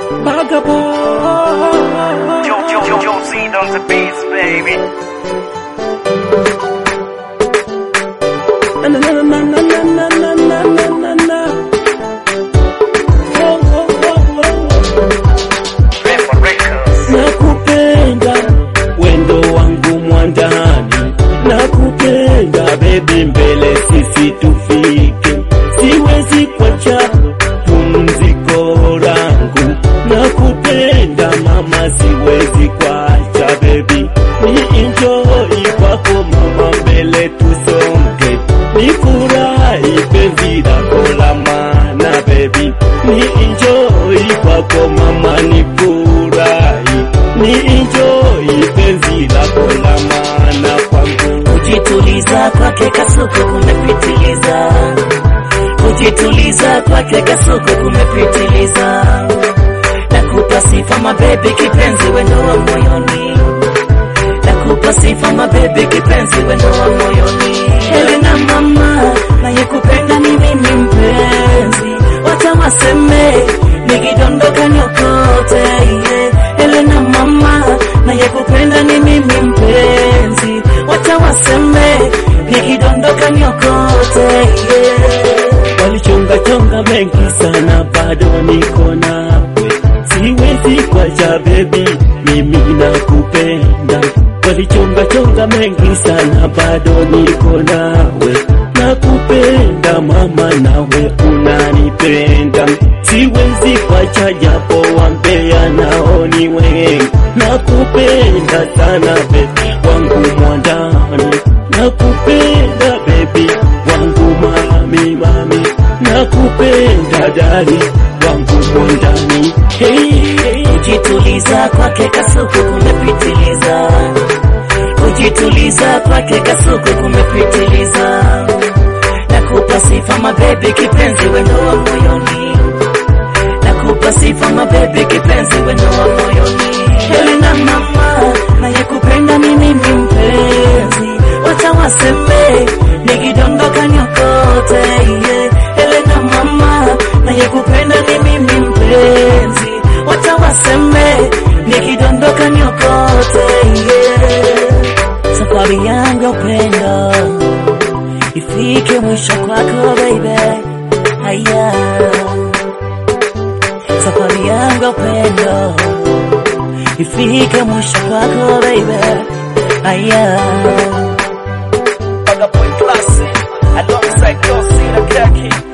Vagabond. Yo, yo, yo, yo, Z on the beats, baby. Na, na, na, na, na, na, na, na, na, na, na. Oh, oh, oh, oh. Record Records. Nakupenda wendo wangu mwandani, nakupenda bebi, mbele sisi tufike, siwezi kwacha pumziko langu, nakupenda mama, siwezi kwacha bebi, ni enjoy kwako mama, mbele tusonge, ni furahi penzi lako la maana bebi, ni enjoy kwako mama, ni furahi ni enjoy penzi lako la maana kwangu. Kujituliza kwake kasuku kumepitiliza, kujituliza kwake kasuku kumepitiliza. Nakupa sifa mabebi, kipenzi wendo wa moyoni, nakupa sifa mabebi, kipenzi wendo wa moyoni. Helena mama, nayekupenda ni mimi mpenzi, wacha waseme nikidondoka nyokote yeah. Helena mama, nayekupenda ni mimi mpenzi, wacha waseme nikidondoka nyokote yeah. Walichonga chonga mengi sana, bado niko nawe, siwezi kwacha bebi, mimi nakupenda. Walichonga chonga mengi sana, bado niko nawe, nakupenda mama, nawe unanipenda, siwezi kwacha japo wambea nao ni wengi, nakupenda sana bebi wangu mwandani, nakupenda bebi wangu mami mami, nakupenda dali wangu mwandani. Hey, hey. Kujituliza kwake kasuku kumepitiliza, kujituliza kwake kasuku kumepitiliza. Nakupa sifa mabebi, kipenzi wendo wa moyoni, nakupa sifa mabebi, kipenzi wendo wa moyoni. Helena mama, nayekupenda ni mimi mpenzi, wacha waseme nikidondoka nyokote yeah. Helena mama, nayekupenda ni mimi mpenzi, wacha waseme nikidondoka nyokote yeah. Safari yangu ya upendo ifike mwisho kwako baby, haya safari yangu ya upendo ifike mwisho kwako baby, haya Vagabond Classic. Alongside Yo, Z the Kaki.